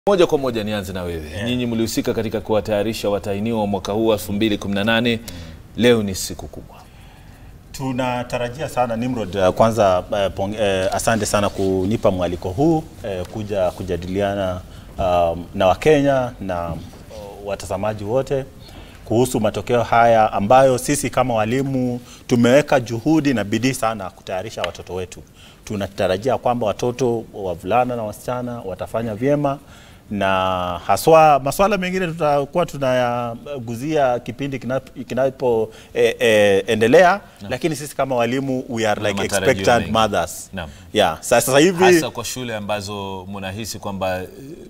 Moja kwa moja nianze na wewe yeah. Nyinyi mlihusika katika kuwatayarisha watahiniwa wa mwaka huu 2018 leo ni siku kubwa. Tunatarajia sana Nimrod, uh, kwanza uh, pong, uh, asante sana kunipa mwaliko huu uh, kuja kujadiliana uh, na Wakenya na uh, watazamaji wote kuhusu matokeo haya ambayo sisi kama walimu tumeweka juhudi na bidii sana kutayarisha watoto wetu. Tunatarajia kwamba watoto wavulana na wasichana watafanya vyema na haswa masuala mengine tutakuwa tunayaguzia kipindi kinapoendelea, e, e, lakini sisi kama walimu we are like expectant mothers. Naam. Yeah, sasa hivi Hasa kwa shule ambazo mnahisi kwamba eh,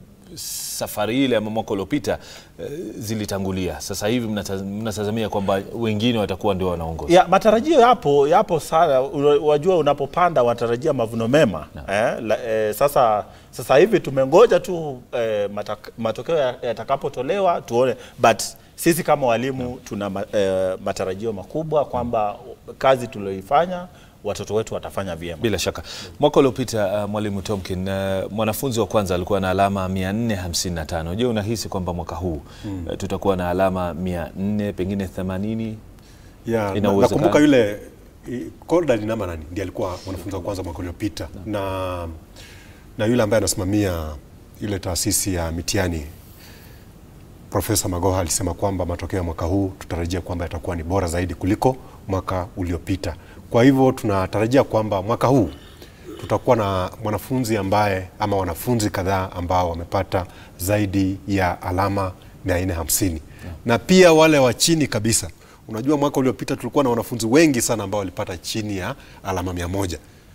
safari ile ama mwaka uliopita eh, zilitangulia, sasa hivi mnata- mnatazamia kwamba wengine watakuwa ndio wanaongoza. ya, matarajio yapo yapo sana. Una- Wajua, unapopanda watarajia mavuno mema eh, la, eh, sasa sasa hivi tumengoja tu eh, matak, matokeo ya- yatakapotolewa tuone, but sisi kama walimu tuna ma, eh, matarajio makubwa kwamba kazi tulioifanya watoto wetu watafanya vyema. Bila shaka mwaka uliopita uh, mwalimu Tomkin uh, mwanafunzi wa kwanza alikuwa na alama 455. Je, unahisi kwamba mwaka huu uh, tutakuwa na alama 400 pengine 80? Ya, Ina na- uwezekano. nakumbuka yule i- Cordal Nama nani ndiye alikuwa mwanafunzi wa kwanza mwaka uliopita na, na yule ambaye anasimamia ile taasisi ya mitihani Profesa Magoha alisema kwamba matokeo ya mwaka huu tutarajia kwamba yatakuwa ni bora zaidi kuliko mwaka uliopita. Kwa hivyo tunatarajia kwamba mwaka huu tutakuwa na mwanafunzi ambaye ama wanafunzi kadhaa ambao wamepata zaidi ya alama 450 na pia wale wa chini kabisa. Unajua, mwaka uliopita tulikuwa na wanafunzi wengi sana ambao walipata chini ya alama mia moja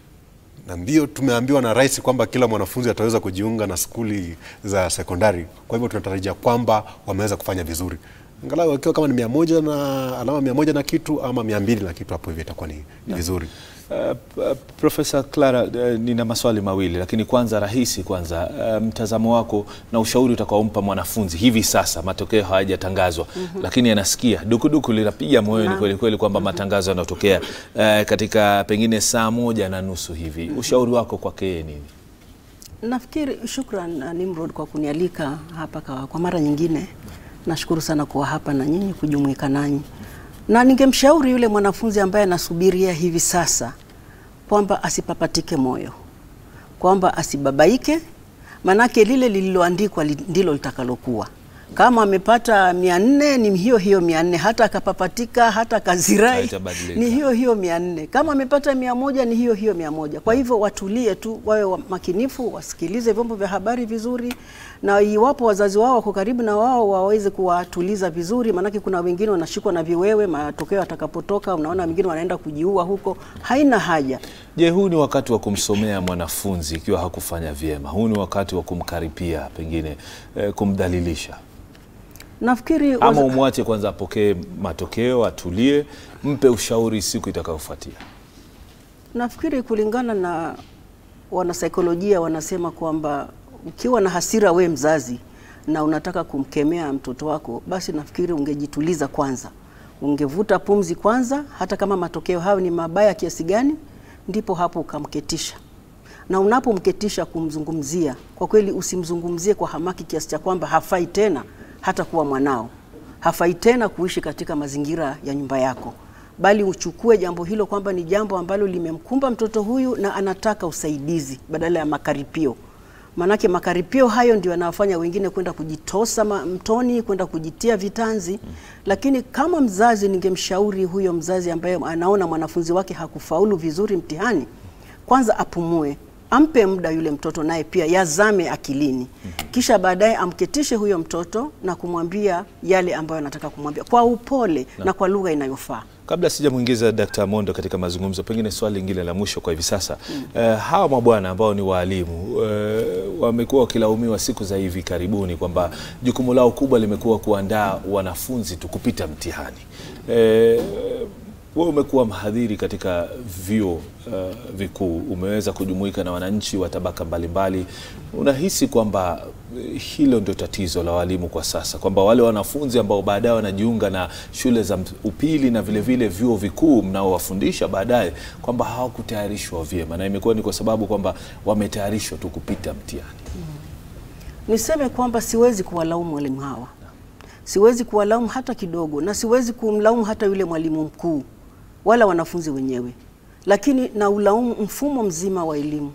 na ndio tumeambiwa na rais kwamba kila mwanafunzi ataweza kujiunga na skuli za sekondari. Kwa hivyo tunatarajia kwamba wameweza kufanya vizuri, angalau wakiwa kama ni mia moja na alama mia moja na kitu ama mia mbili na kitu, hapo hivi itakuwa ni, ni vizuri. Uh, uh, Profesa Clara, uh, nina maswali mawili lakini kwanza rahisi kwanza, uh, mtazamo wako na ushauri utakaompa mwanafunzi hivi sasa, matokeo hayajatangazwa lakini anasikia dukuduku linapiga moyoni kweli kweli kwamba matangazo yanatokea uh, katika pengine saa moja na nusu hivi, ushauri wako kwake yeye nini? Nafikiri shukran uh, Nimrod kwa kunialika hapa kwa, kwa mara nyingine. Nashukuru sana kuwa hapa na nyinyi kujumuika nanyi, na ningemshauri yule mwanafunzi ambaye anasubiria hivi sasa kwamba asipapatike moyo, kwamba asibabaike, manake lile lililoandikwa li- ndilo litakalokuwa. Kama amepata mia nne ni hiyo hiyo mia nne hata akapapatika hata akazirai Haitabadilika. ni hiyo hiyo mia nne kama amepata mia moja ni hiyo hiyo mia moja kwa hivyo watulie tu wawe wa- makinifu wasikilize vyombo vya habari vizuri na iwapo wazazi wao wako karibu na wao waweze kuwatuliza vizuri maanake kuna wengine wanashikwa na viwewe matokeo yatakapotoka unaona wengine wanaenda kujiua huko haina haja Je, huu ni wakati wa kumsomea mwanafunzi ikiwa hakufanya vyema? Huu ni wakati wa kumkaripia pengine eh, kumdhalilisha nafikiri ama waza- umwache kwanza apokee matokeo, atulie, mpe ushauri siku itakayofuatia? Nafikiri kulingana na wanasaikolojia wanasema kwamba ukiwa na hasira we mzazi na unataka kumkemea mtoto wako, basi nafikiri ungejituliza kwanza, ungevuta pumzi kwanza, hata kama matokeo hayo ni mabaya kiasi gani, ndipo hapo ukamketisha. Na unapomketisha kumzungumzia, kwa kweli usimzungumzie kwa hamaki kiasi cha kwamba hafai tena hata kuwa mwanao, hafai tena kuishi katika mazingira ya nyumba yako bali uchukue jambo hilo kwamba ni jambo ambalo limemkumba mtoto huyu na anataka usaidizi badala ya makaripio. Maanake makaripio hayo ndio yanawafanya wengine kwenda kujitosa ma- mtoni, kwenda kujitia vitanzi. Lakini kama mzazi, ningemshauri huyo mzazi ambaye anaona mwanafunzi wake hakufaulu vizuri mtihani, kwanza apumue, ampe muda yule mtoto naye pia yazame akilini, kisha baadaye amketishe huyo mtoto na kumwambia yale ambayo anataka kumwambia kwa upole na kwa lugha inayofaa. Kabla sijamwingiza Dkt. Mondo katika mazungumzo, pengine swali lingine la mwisho kwa hivi sasa eh, hawa mabwana ambao ni waalimu eh, wamekuwa wakilaumiwa siku za hivi karibuni kwamba jukumu lao kubwa limekuwa kuandaa wanafunzi tu kupita mtihani. Eh, wewe umekuwa mhadhiri katika vyuo uh, vikuu, umeweza kujumuika na wananchi wa tabaka mbalimbali. Unahisi kwamba eh, hilo ndio tatizo la walimu kwa sasa, kwamba wale wanafunzi ambao baadaye wanajiunga na shule za upili na vile vile vyuo vikuu mnaowafundisha baadaye, kwamba hawakutayarishwa vyema, na imekuwa ni kwa sababu kwamba wametayarishwa tu kupita mtihani. Niseme kwamba siwezi kuwalaumu walimu hawa, siwezi kuwalaumu hata kidogo, na siwezi kumlaumu hata yule mwalimu mkuu wala wanafunzi wenyewe, lakini na ulaumu mfumo mzima wa elimu.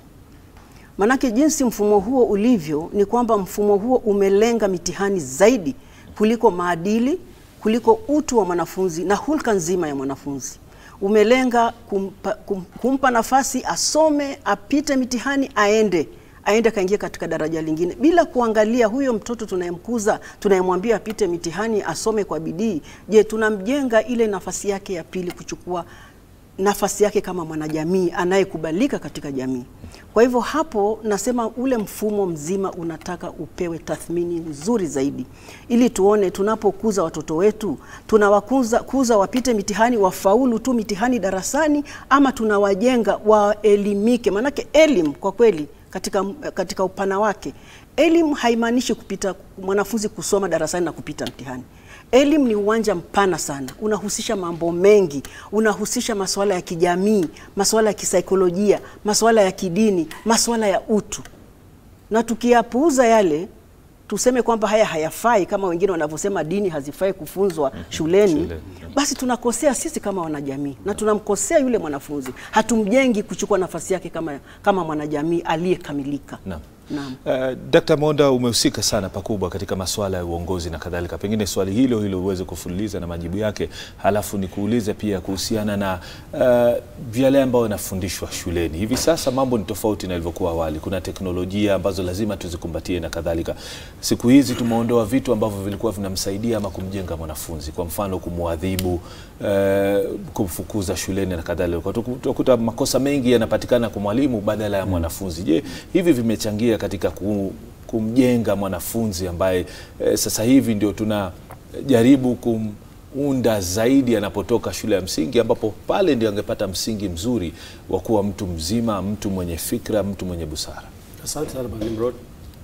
Manake jinsi mfumo huo ulivyo ni kwamba mfumo huo umelenga mitihani zaidi kuliko maadili, kuliko utu wa mwanafunzi na hulka nzima ya mwanafunzi. Umelenga kumpa, kum, kumpa nafasi asome, apite mitihani, aende aende akaingia katika daraja lingine bila kuangalia huyo mtoto tunayemkuza, tunayemwambia apite mitihani, asome kwa bidii. Je, tunamjenga ile nafasi yake ya pili kuchukua nafasi yake kama mwanajamii anayekubalika katika jamii. Kwa hivyo hapo nasema ule mfumo mzima unataka upewe tathmini nzuri zaidi, ili tuone tunapokuza watoto wetu tunawakuza kuza wapite mitihani wafaulu tu mitihani darasani, ama tunawajenga waelimike. Maanake elimu kwa kweli katika, katika upana wake, elimu haimaanishi kupita mwanafunzi kusoma darasani na kupita mtihani. Elimu ni uwanja mpana sana, unahusisha mambo mengi, unahusisha masuala ya kijamii, masuala ya kisaikolojia, masuala ya kidini, masuala ya utu, na tukiyapuuza yale tuseme kwamba haya hayafai, kama wengine wanavyosema dini hazifai kufunzwa shuleni, shule. basi tunakosea sisi kama wanajamii na tunamkosea yule mwanafunzi. Hatumjengi kuchukua nafasi yake kama, kama mwanajamii aliyekamilika. Naam. Naam. Uh, Dkt. Monda umehusika sana pakubwa katika masuala ya uongozi na kadhalika. Pengine swali hilo hilo uweze kufululiza na majibu yake, halafu nikuulize pia kuhusiana na uh, yale ambayo yanafundishwa shuleni hivi sasa. Mambo ni tofauti na ilivyokuwa awali. Kuna teknolojia ambazo lazima tuzikumbatie na kadhalika. Siku hizi tumeondoa vitu ambavyo vilikuwa vinamsaidia ama kumjenga mwanafunzi, kwa mfano kumwadhibu, uh, kumfukuza shuleni na kadhalika. Utakuta makosa mengi yanapatikana kwa mwalimu badala ya mwanafunzi. Je, hivi vimechangia katika ku- kumjenga mwanafunzi ambaye eh, sasa hivi ndio tunajaribu kumunda zaidi anapotoka shule ya msingi, ambapo pale ndio angepata msingi mzuri wa kuwa mtu mzima, mtu mwenye fikra, mtu mwenye busara. Asante sana Bwana Nimrod.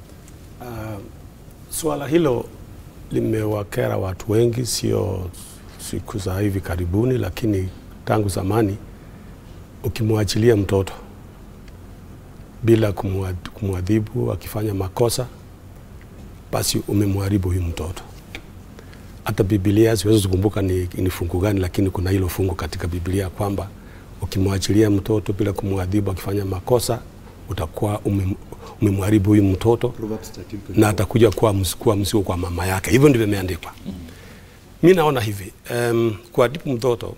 Uh, suala hilo limewakera watu wengi, sio siku za hivi karibuni, lakini tangu zamani. Ukimwachilia mtoto bila kumwa- kumwadhibu akifanya makosa, basi umemharibu huyu mtoto. Hata Biblia siwezi kukumbuka ni, ni fungu gani, lakini kuna hilo fungu katika Biblia kwamba ukimwachilia mtoto bila kumwadhibu akifanya makosa utakuwa umem- umemharibu huyu mtoto na atakuja kuwa ms- kuwa mzigo kwa mama yake. Hivyo ndivyo imeandikwa. Mi naona hivi um, kuadhibu mtoto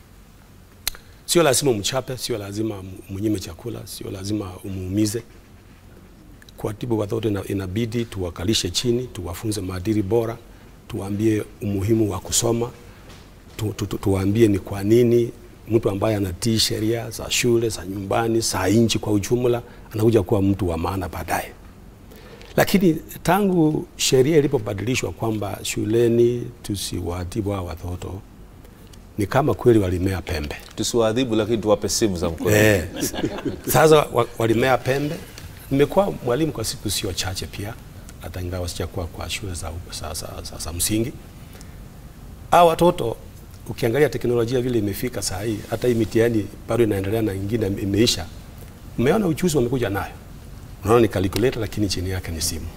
sio lazima umchape, sio lazima mnyime chakula, sio lazima umuumize. Kuadhibu watoto ina- inabidi tuwakalishe chini, tuwafunze maadili bora, tuwaambie umuhimu wa kusoma, tu, tu, tu, tuwaambie ni kwa nini mtu ambaye anatii sheria za shule za nyumbani za nchi kwa ujumla anakuja kuwa mtu wa maana baadaye. Lakini tangu sheria ilipobadilishwa kwamba shuleni tusiwaadhibu hawa watoto, ni kama kweli walimea pembe. Tusiwaadhibu, lakini tuwape simu za mkono. Eh, sasa wa- walimea pembe. Nimekuwa mwalimu kwa siku sio chache pia, hata ingawa sijakuwa kwa shule za, za, za, za, za msingi. Hao watoto ukiangalia teknolojia vile imefika saa hii, hata hii mitihani bado inaendelea na ingine imeisha. Umeona uchuzi wamekuja nayo, unaona ni calculator, lakini chini yake ni simu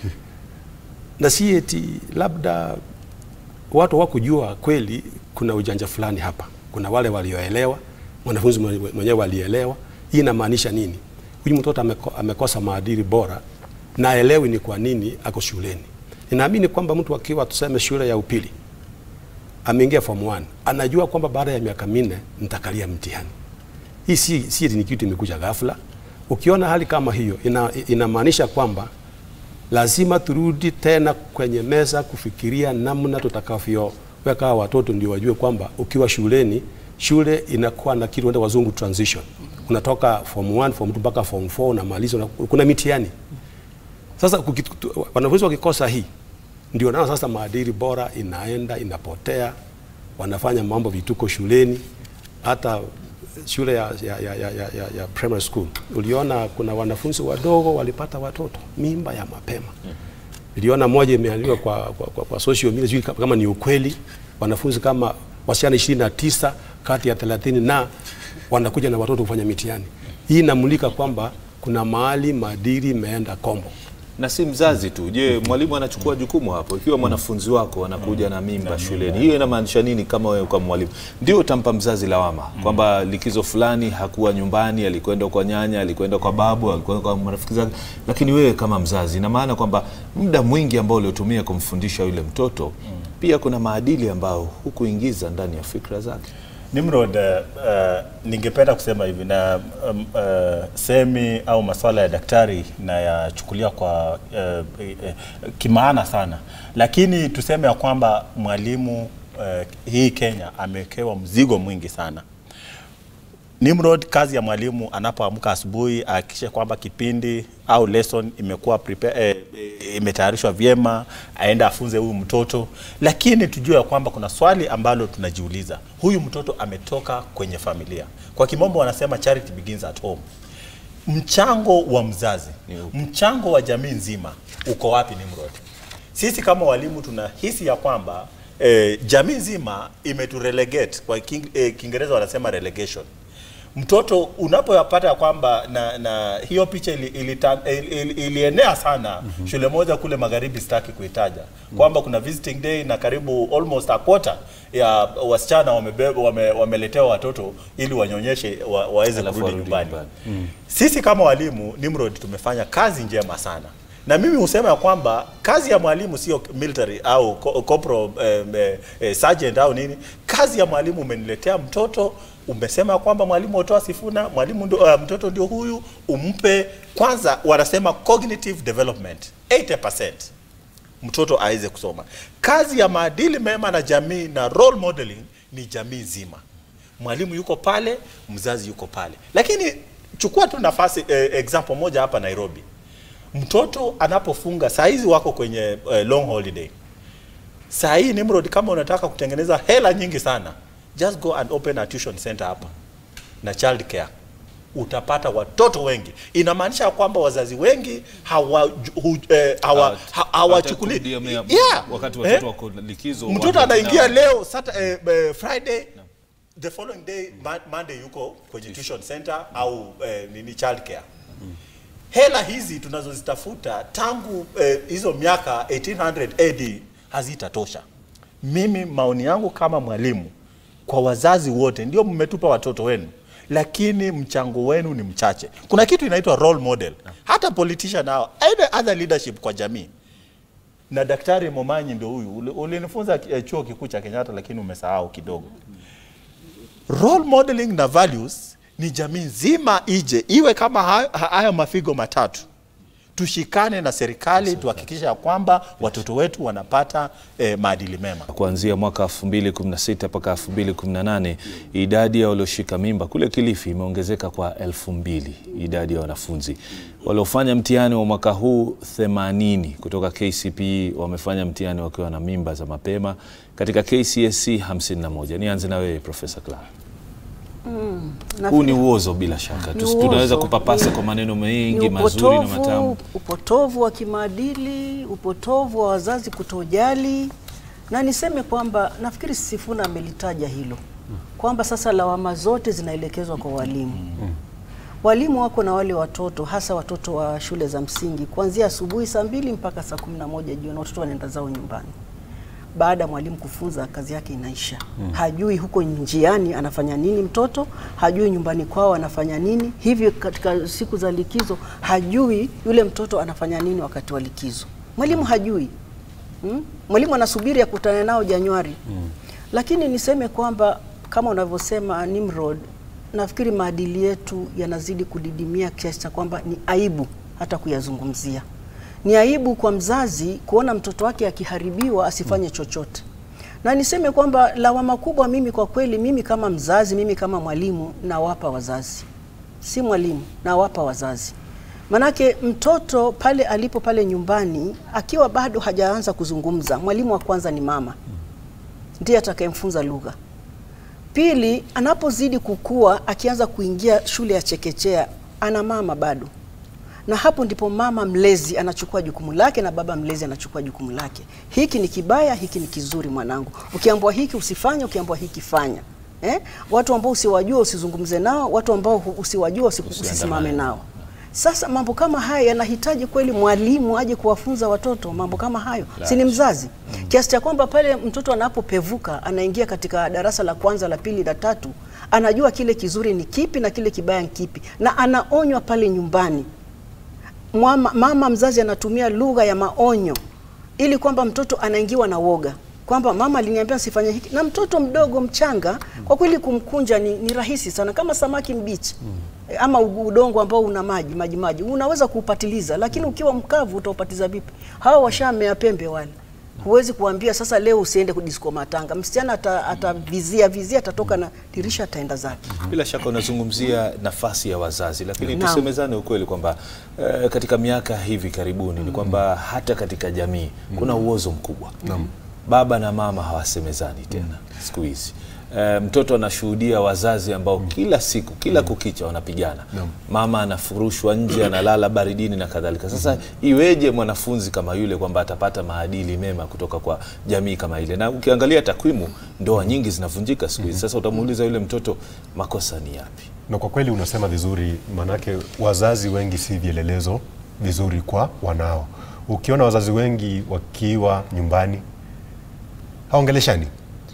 na si eti labda watu wakujua kweli kuna ujanja fulani hapa. Kuna wale walioelewa, mwanafunzi mwenye- mwenyewe alielewa. Hii inamaanisha nini? Huyu mtoto ameko, amekosa maadili bora na aelewi ni kwa nini ako shuleni. Ninaamini kwamba mtu akiwa tuseme shule ya upili ameingia form 1 anajua kwamba baada ya miaka minne nitakalia mtihani. Hii si, si eti ni kitu imekuja ghafla. Ukiona hali kama hiyo ina, inamaanisha kwamba lazima turudi tena kwenye meza kufikiria namna tutakavyoweka hawa watoto ndio wajue kwamba ukiwa shuleni, shule inakuwa na kitu wanaita wazungu transition. Unatoka form 1 form 2 mpaka form 4 unamaliza, una- kuna mitihani. Sasa kukitu- wanafunzi wakikosa hii, ndio nao sasa maadili bora inaenda inapotea, wanafanya mambo vituko shuleni, hata shule ya, ya, ya, ya, ya, ya, ya primary school uliona kuna wanafunzi wadogo walipata watoto mimba ya mapema. Niliona moja imeandikwa kwa, kwa, kwa, kwa social media, sijui kama- kama ni ukweli, wanafunzi kama wasichana ishirini na tisa kati ya thelathini na wanakuja na watoto kufanya mitihani. Hii inamulika kwamba kuna mahali maadili imeenda kombo na si mzazi tu. Je, mwalimu anachukua jukumu hapo? Ikiwa mwanafunzi wako anakuja na mimba shuleni, hiyo inamaanisha nini? Kama wewe kama mwalimu ndio utampa mzazi lawama kwamba likizo fulani hakuwa nyumbani, alikwenda kwa nyanya, alikwenda kwa babu, alikwenda kwa marafiki zake, lakini wewe kama mzazi, ina maana kwamba muda mwingi ambao uliotumia kumfundisha yule mtoto pia kuna maadili ambayo hukuingiza ndani ya fikra zake. Nimrod, uh, uh, ningependa kusema hivi na um, uh, semi au masuala ya daktari nayachukulia kwa uh, uh, kimaana sana, lakini tuseme ya kwamba mwalimu uh, hii Kenya amewekewa mzigo mwingi sana. Nimrod, kazi ya mwalimu anapoamka asubuhi ahakikishe kwamba kipindi au lesson imekuwa prepare, eh, eh, imetayarishwa vyema, aende afunze huyu mtoto, lakini tujue ya kwamba kuna swali ambalo tunajiuliza, huyu mtoto ametoka kwenye familia. Kwa kimombo wanasema charity begins at home. Mchango wa mzazi, mchango wa jamii nzima uko wapi, Nimrod? Sisi kama walimu tunahisi ya kwamba eh, jamii nzima imeturelegate kwa king, eh, Kiingereza wanasema relegation mtoto unapoyapata ya kwamba na, na hiyo picha ili, ilita, ili, ili, ilienea sana mm -hmm. shule moja kule magharibi, sitaki kuitaja kwamba kuna visiting day na karibu almost a quarter ya wasichana wamebeba wame, wameletewa watoto ili wanyonyeshe wa, waweze Alafu kurudi warudi nyumbani. nyumbani. Sisi kama walimu Nimrod tumefanya kazi njema sana na mimi husema ya kwamba kazi ya mwalimu sio military au co- corporal eh, eh, eh, sergeant au nini. Kazi ya mwalimu umeniletea mtoto, umesema ya kwamba mwalimu hutoa sifuna, mwalimu ndio, uh, mtoto ndio huyu, umpe kwanza, wanasema cognitive development 80% mtoto aweze kusoma. Kazi ya maadili mema na jamii na role modeling ni jamii nzima. Mwalimu yuko pale, mzazi yuko pale, lakini chukua tu nafasi eh, example moja hapa Nairobi mtoto anapofunga saa hizi wako kwenye uh, long holiday saa hii Nimrod, kama unataka kutengeneza hela nyingi sana, just go and open a tuition center hapa na child care, utapata watoto wengi. Inamaanisha ya kwamba wazazi wengi hawa hu, eh, hawa ha- hawachukuli Hawatakudia mea- yeah. wakati watoto Eh? wako likizo, mtoto wako anaingia nao. leo sata, eh, eh, Friday the following day Mon- Monday yuko kwenye tuition center au eh, nini child care hela hizi tunazozitafuta tangu eh, hizo miaka 1800 AD hazitatosha. Mimi maoni yangu kama mwalimu kwa wazazi wote, ndio mmetupa watoto wenu, lakini mchango wenu ni mchache. Kuna kitu inaitwa role model, hata politician nao, any other leadership kwa jamii na Daktari Momanyi ndio huyu Uli- ulinifunza eh, chuo kikuu cha Kenyatta, lakini umesahau kidogo. Role modeling na values ni jamii nzima ije iwe kama hayo- haya mafigo matatu. Tushikane na serikali tuhakikisha ya kwamba watoto wetu wanapata eh, maadili mema. Kuanzia mwaka 2016 mpaka 2018 idadi ya walioshika mimba kule Kilifi imeongezeka kwa elfu mbili idadi ya wanafunzi waliofanya mtihani wa mwaka huu 80 kutoka KCPE wamefanya mtihani wakiwa na mimba za mapema katika KCSE 51. Nianze na wewe Profesa Clara. Huu ni uozo bila shaka. Ni Tusi- Tunaweza uozo. kupapasa Ni- kwa maneno mengi ni mazuri na upotovu, matamu. upotovu wa kimaadili, upotovu wa wazazi kutojali, na niseme kwamba nafikiri Sifuna amelitaja hilo kwamba sasa lawama zote zinaelekezwa kwa walimu. Walimu wako na wale watoto, hasa watoto wa shule za msingi, kuanzia asubuhi saa mbili mpaka saa kumi na moja jioni, watoto wanaenda zao nyumbani baada ya mwalimu kufunza kazi yake inaisha. Hajui huko njiani anafanya nini mtoto, hajui nyumbani kwao anafanya nini. Hivyo katika siku za likizo hajui yule mtoto anafanya nini wakati wa likizo. Mwalimu hajui. Mm? Mwalimu anasubiri akutane nao Januari. Lakini niseme kwamba kama unavyosema Nimrod, nafikiri maadili yetu yanazidi kudidimia kiasi cha kwamba ni aibu hata kuyazungumzia. Ni aibu kwa mzazi kuona mtoto wake akiharibiwa asifanye chochote. Na niseme kwamba lawama kubwa mimi kwa kweli, mimi kama mzazi, mimi kama mwalimu nawapa wazazi, si mwalimu, nawapa wazazi. Manake mtoto pale alipo pale nyumbani akiwa bado hajaanza kuzungumza, mwalimu wa kwanza ni mama, ndiye atakayemfunza lugha. Pili, anapozidi kukua, akianza kuingia shule ya chekechea, ana mama bado, na hapo ndipo mama mlezi anachukua jukumu lake na baba mlezi anachukua jukumu lake. Hiki ni kibaya, hiki ni kizuri, mwanangu. Ukiambiwa hiki usifanye, ukiambiwa hiki fanya. Eh? Watu ambao usiwajua usizungumze nao, watu ambao hu- usiwajua usi- usisimame nao. Sasa mambo kama haya yanahitaji kweli mwalimu aje kuwafunza watoto mambo kama hayo, si ni mzazi? Kiasi cha kwamba pale mtoto anapopevuka anaingia katika darasa la kwanza, la pili, la tatu, anajua kile kizuri ni kipi na kile kibaya ni kipi, na anaonywa pale nyumbani. Mama, mama mzazi anatumia lugha ya maonyo ili kwamba mtoto anaingiwa na woga kwamba mama aliniambia sifanye hiki, na mtoto mdogo mchanga, kwa kweli kumkunja ni, ni rahisi sana, kama samaki mbichi Eh, ama u- udongo ambao una maji maji maji, unaweza kuupatiliza, lakini ukiwa mkavu utaupatiza vipi? Hawa washamea pembe wale, huwezi kuambia sasa leo usiende kudisko matanga. Msichana ata- atavizia vizia, atatoka na dirisha, ataenda zake. Bila shaka unazungumzia nafasi ya wazazi, lakini Naam. tusemezane ukweli kwamba eh, katika miaka hivi karibuni ni kwamba hata katika jamii kuna uozo mkubwa. Baba na mama hawasemezani tena siku hizi. Eh, mtoto anashuhudia wazazi ambao kila siku kila kukicha wanapigana. Mama anafurushwa nje, analala baridini na kadhalika. Sasa iweje mwanafunzi kama yule kwamba atapata maadili mema kutoka kwa jamii kama ile? Na ukiangalia takwimu, ndoa nyingi zinavunjika siku hizi. Sasa utamuuliza yule mtoto makosa ni yapi? Na kwa kweli unasema vizuri, manake wazazi wengi si vielelezo vizuri kwa wanao. Ukiona wazazi wengi wakiwa nyumbani haongeleshani,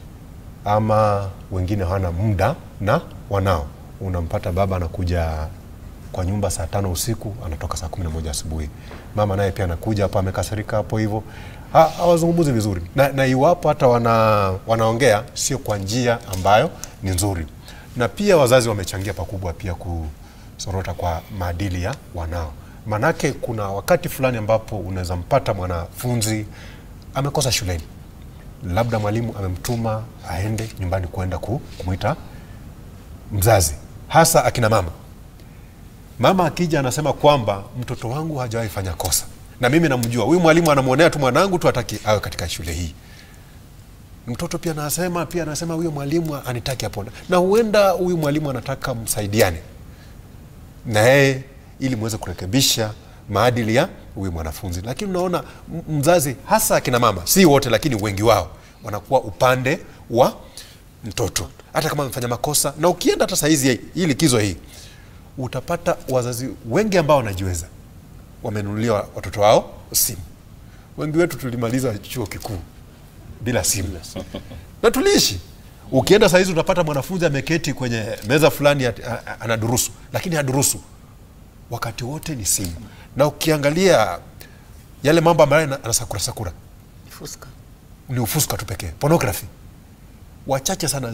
ama wengine hawana muda na wanao. Unampata baba anakuja kwa nyumba saa tano usiku anatoka saa kumi na moja asubuhi. Mama naye pia anakuja hapo amekasirika hapo hivyo, Ha- hawazungumzi vizuri na, na iwapo hata wana, wanaongea sio kwa njia ambayo ni nzuri, na pia wazazi wamechangia pakubwa pia kusorota kwa maadili ya wanao. Manake kuna wakati fulani ambapo unaweza mpata mwanafunzi amekosa shuleni, labda mwalimu amemtuma aende nyumbani kwenda ku- kumwita mzazi, hasa akina mama. Mama akija anasema kwamba mtoto wangu hajawahi fanya kosa, na mimi namjua huyu mwalimu anamwonea tu mwanangu tu, hataki awe katika shule hii. Mtoto pia anasema pia anasema huyo mwalimu anitaki hapo, na huenda huyu mwalimu anataka msaidiane na yeye ili muweze kurekebisha maadili ya huyu mwanafunzi. Lakini unaona m- mzazi, hasa akina mama, si wote, lakini wengi wao wanakuwa upande wa mtoto, hata kama amefanya makosa. Na ukienda hata saizi hii likizo hii, utapata wazazi wengi ambao wanajiweza wamenunulia watoto wao simu. Wengi wetu tulimaliza chuo kikuu bila simu na tuliishi. Ukienda saa hizi utapata mwanafunzi ameketi kwenye meza fulani ati- a- a- anadurusu, lakini hadurusu wakati wote ni simu, na ukiangalia yale mambo ambayo ana- anasakura sakura Fuska. ni ufuska tu pekee, pornography wachache sana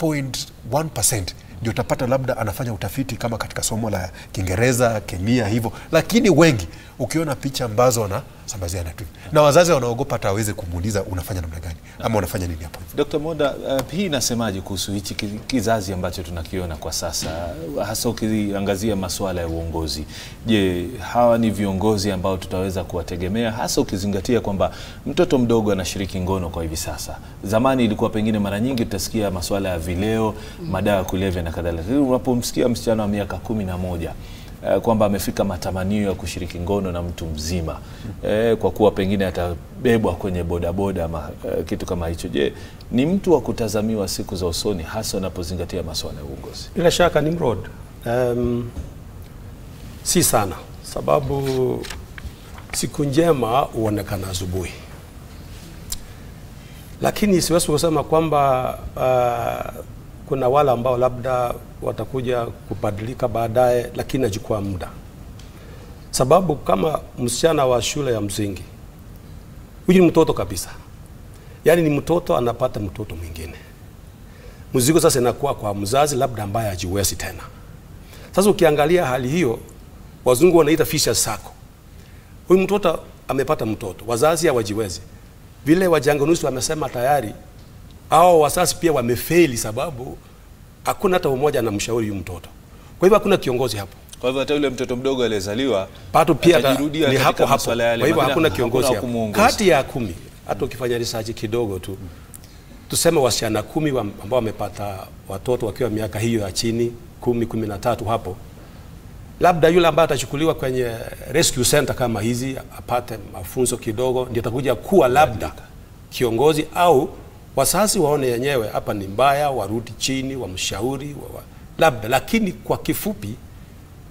0.1% ndio utapata labda anafanya utafiti kama katika somo la Kiingereza, kemia hivyo, lakini wengi ukiona picha ambazo wanasambaziana tu, na wazazi wanaogopa hata aweze kumuuliza unafanya namna gani ama unafanya nini hapo. Dr. Monda, uh, hii inasemaje kuhusu hichi ki- kizazi ambacho tunakiona kwa sasa, hasa ukiangazia masuala ya uongozi? Je, hawa ni viongozi ambao tutaweza kuwategemea, hasa ukizingatia kwamba mtoto mdogo anashiriki ngono kwa hivi sasa? Zamani ilikuwa pengine mara nyingi tutasikia masuala ya vileo, madawa ya kulevya na kadhalika, lakini unapomsikia msichana wa miaka kumi na moja eh, kwamba amefika matamanio ya kushiriki ngono na mtu mzima eh, kwa kuwa pengine atabebwa kwenye bodaboda ama eh, kitu kama hicho. Je, ni mtu wa kutazamiwa siku za usoni, hasa unapozingatia masuala ya uongozi? Bila shaka Nimrod, um, si sana, sababu siku njema huonekana asubuhi, lakini siwezi kusema kwamba uh, kuna wale ambao labda watakuja kubadilika baadaye, lakini nachukua muda, sababu kama msichana wa shule ya msingi, huyu ni mtoto kabisa, yaani ni mtoto anapata mtoto mwingine mzigo sasa inakuwa kwa mzazi labda ambaye hajiwezi tena. Sasa ukiangalia hali hiyo, wazungu wanaita vicious circle. Huyu mtoto amepata mtoto, wazazi hawajiwezi. Vile wajanganuzi wamesema tayari, hao wazazi pia wamefeli, sababu hakuna hata mmoja anamshauri huyu mtoto. Kwa hivyo hakuna kiongozi hapo Kwa hivyo hata yule mtoto mdogo aliyezaliwa bado pia ata- atajirudia ni katika hapo hapo. masuala yale, Kwa hivyo maana hakuna hakuna kiongozi wa hapo. kumuongoza. Kati ya kumi, hata ukifanya research kidogo tu, tuseme wasichana kumi wa- ambao wamepata watoto wakiwa miaka hiyo ya chini kumi, kumi na tatu hapo, labda yule ambaye atachukuliwa kwenye rescue center kama hizi apate mafunzo kidogo, ndio atakuja kuwa labda kiongozi au wazazi waone yenyewe hapa ni mbaya, warudi chini, wamshauri wa, wa, labda. Lakini kwa kifupi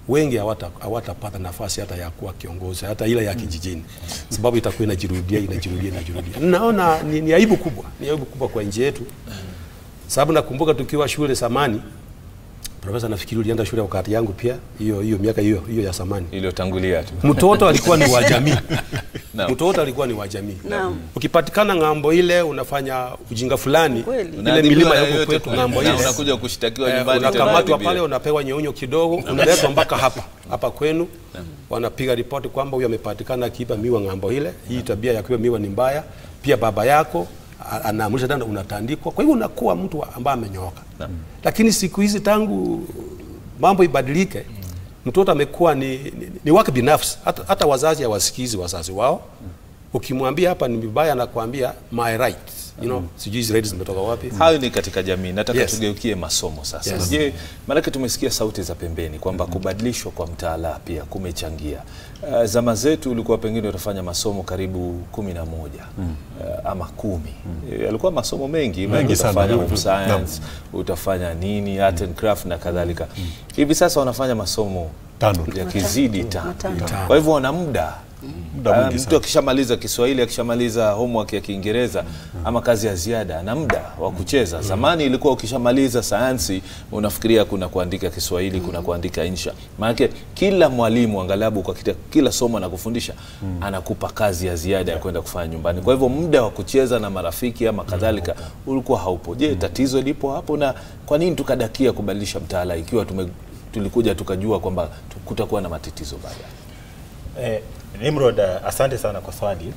wengi hawata- hawatapata nafasi hata ya kuwa kiongozi hata ile ya kijijini, sababu itakuwa inajirudia inajirudia inajirudia. Naona ni, ni aibu kubwa, ni aibu kubwa kwa nchi yetu, sababu nakumbuka tukiwa shule zamani, profesa, nafikiri ulienda shule wakati yangu pia, hiyo hiyo miaka hiyo hiyo ya zamani iliyotangulia tu. mtoto alikuwa ni wa jamii Naam. mtoto alikuwa ni wa jamii Naam. ukipatikana ng'ambo ile unafanya ujinga fulani Kweli. ile Unaadhibiwa milima na ya huko yoyote kwetu kule. ng'ambo Na ile unakuja kushtakiwa eh, nyumbani tena unakamatwa bibi. pale unapewa nyeunyo kidogo unaletwa mpaka hapa hapa kwenu wanapiga ripoti kwamba huyu amepatikana akiiba miwa ng'ambo ile hii tabia ya kuiba miwa ni mbaya pia baba yako a- anaamrisha tena unatandikwa kwa hivyo unakuwa mtu wa- ambaye amenyooka lakini siku hizi tangu mambo ibadilike mtoto amekuwa ni, ni, ni wake binafsi hata, hata wazazi hawasikizi wazazi wao ukimwambia hapa ni vibaya anakuambia my rights you know sijui hizi rights zimetoka wapi Hayo ni katika jamii. Nataka Yes. tugeukie masomo sasa. Yes. Je, maanake tumesikia sauti za pembeni kwamba kubadilishwa kwa mtaala pia kumechangia. Uh, zama zetu ulikuwa pengine utafanya masomo karibu kumi na moja uh, ama kumi Eh, yalikuwa masomo mengi, mengi sana. utafanya Naam. home science, utafanya nini, art and craft na kadhalika. Hivi sasa wanafanya masomo Tano. yakizidi tano. Matano. Kwa hivyo wana muda Muda Ah, mwingi mtu sana. akishamaliza Kiswahili, akishamaliza homework ya Kiingereza ama kazi ya ziada, ana muda wa kucheza. Zamani ilikuwa ukishamaliza sayansi unafikiria kuna kuandika Kiswahili, kuna kuandika insha. Maanake kila mwalimu angalabu kwa kita, kila somo anakufundisha anakupa kazi ya ziada ya kwenda kufanya nyumbani. Kwa hivyo muda wa kucheza na marafiki ama kadhalika ulikuwa haupo. Je, tatizo lipo hapo? Na kwa nini tukadakia kubadilisha mtaala ikiwa tume, tulikuja tukajua kwamba tu- kutakuwa na matatizo baadaye? Eh, Nimrod, eh, asante sana kwa swali.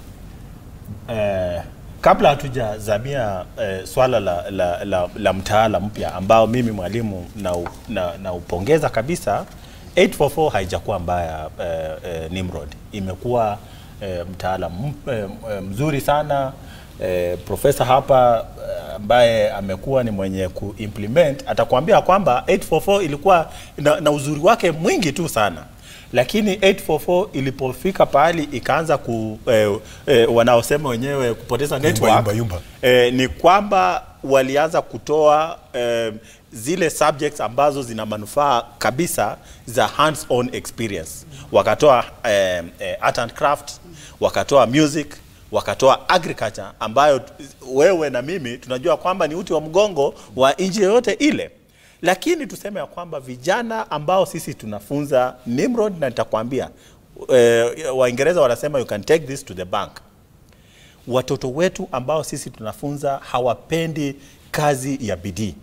Eh, kabla hatujazamia eh, swala la, la, la, la mtaala mpya ambao mimi mwalimu naupongeza na, naupongeza kabisa 844 haijakuwa mbaya eh, eh, Nimrod, imekuwa eh, mtaala m- eh, eh, mzuri sana eh, profesa hapa eh, ambaye amekuwa ni mwenye kuimplement atakwambia kwamba 844 ilikuwa na, na uzuri wake mwingi tu sana lakini 844 ilipofika pahali ikaanza ku eh, eh, wanaosema wenyewe kupoteza network yumba, yumba. Eh, ni kwamba walianza kutoa eh, zile subjects ambazo zina manufaa kabisa za hands on experience wakatoa eh, eh, art and craft wakatoa music wakatoa agriculture ambayo t- wewe na mimi tunajua kwamba ni uti wa mgongo wa nchi yoyote ile lakini tuseme ya kwamba vijana ambao sisi tunafunza Nimrod, na nitakwambia eh, Waingereza wanasema you can take this to the bank. Watoto wetu ambao sisi tunafunza hawapendi kazi ya bidii,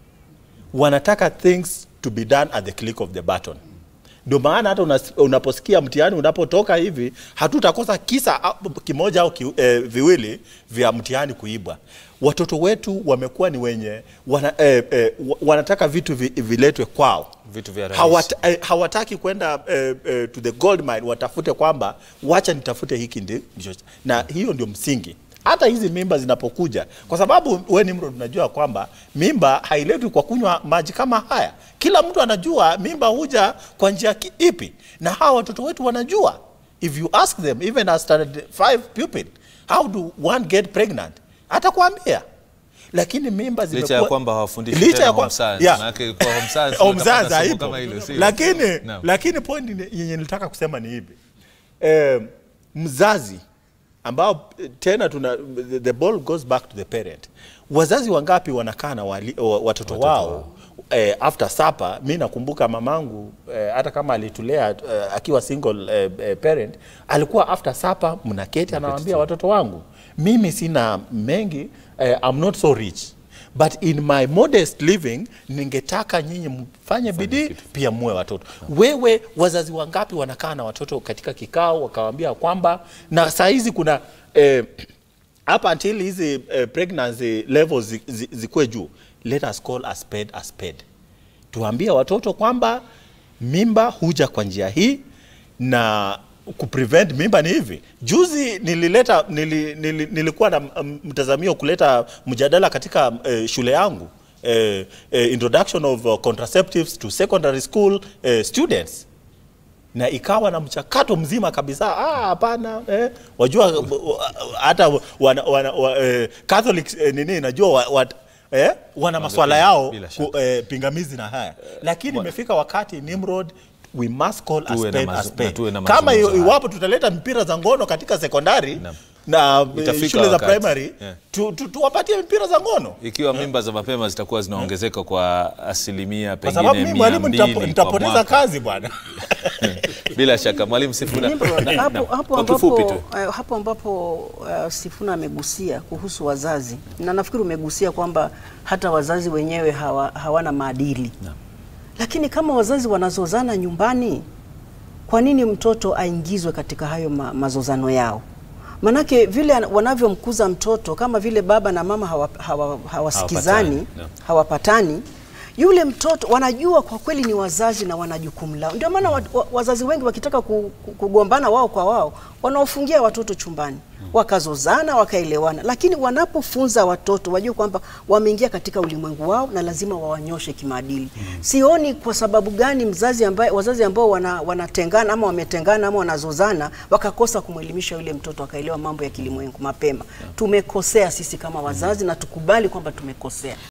wanataka things to be done at the click of the button. Ndio maana hata unas- unaposikia mtihani unapotoka hivi, hatutakosa kisa au- kimoja au ki, eh, viwili vya mtihani kuibwa. Watoto wetu wamekuwa ni wenye wana, eh, eh, wa- wanataka vitu vi, viletwe kwao Vitu vya rahisi. Hawata, eh, hawataki kwenda eh, eh, to the gold mine watafute kwamba wacha nitafute hiki ndi, ndicho na hiyo ndio msingi hata hizi mimba zinapokuja kwa sababu we Nimrod unajua kwamba mimba hailetwi kwa kunywa maji kama haya kila mtu anajua mimba huja kwa njia ki- ipi na hawa watoto wetu wanajua if you ask them even a standard 5 pupil how do one get pregnant atakwambia lakini mimba Licha ya zimekuwa- kwamba hawafundishi Licha tena ya kwa- home science. Yeah. Maanake kwa home science Home utapata science somo haipo. kama hilo, sio? lakini Naam. lakini point ni- yenye nilitaka kusema ni hivi eh, mzazi ambao eh, tena tuna the, the ball goes back to the parent wazazi wangapi wanakaa na wali, wa- watoto wao eh, after supper mi nakumbuka mamangu eh, hata kama alitulea eh, akiwa single eh, eh, parent alikuwa after supper mnaketi anawaambia watoto wangu mimi sina mengi eh, I'm not so rich but in my modest living ningetaka nyinyi mfanye bidii pia muwe watoto wewe wazazi wangapi wanakaa na watoto katika kikao wakawambia kwamba na saa hizi kuna eh, up until hizi eh, pregnancy levels zi- zi- zikuwe juu let us call a spade a spade tuambie watoto kwamba mimba huja kwa njia hii na kuprevent mimba ni hivi juzi nilileta nili, nili, nilikuwa na mm, mtazamio kuleta mjadala katika eh, shule yangu eh, eh, introduction of uh, contraceptives to secondary school eh, students na ikawa na mchakato mzima kabisa. Ah, hapana eh, wajua wa- hata wana, wana, wa, eh, Catholics eh, nini najua wa, wa, eh, wana maswala yao bila ku, eh, pingamizi na haya, lakini imefika wakati Nimrod we must call a Tuwe na spade mazu- a spade. na tuwe na Kama mazungumzo haya. iwapo tutaleta mpira za ngono katika sekondari Naam. na eh, Itafika shule za wakati. primary Yeah. tu, tu, tuwapatie mpira za ngono Ikiwa mimba za mapema zitakuwa zinaongezeka kwa asilimia kwa pengine sababu mimi mia mwalimu mbili nitapo- kwa nitapoteza mwaka. kazi bwana. Bila shaka mwalimu Sifuna, Nimrod, Naam, hapo, naam. hapo, kwa kifupi ambapo, tu eh, hapo ambapo uh, Sifuna amegusia kuhusu wazazi na nafikiri umegusia kwamba hata wazazi wenyewe hawa, hawana maadili lakini kama wazazi wanazozana nyumbani, kwa nini mtoto aingizwe katika hayo ma, mazozano yao? Manake vile ana- wanavyomkuza mtoto kama vile baba na mama hawa, hawa, hawasikizani Hawapatani, no. hawapatani yule mtoto wanajua kwa kweli ni wazazi na wana jukumu lao. Ndio maana wa, wa, wazazi wengi wakitaka ku, ku, kugombana wao kwa wao wanaofungia watoto chumbani wakazozana wakaelewana, lakini wanapofunza watoto wajue kwamba wameingia katika ulimwengu wao na lazima wawanyoshe kimaadili. Sioni kwa sababu gani mzazi ambaye, wazazi ambao wana, wanatengana ama wametengana ama wanazozana wakakosa kumwelimisha yule mtoto akaelewa mambo ya kilimwengu mapema. Tumekosea sisi kama wazazi na tukubali kwamba tumekosea.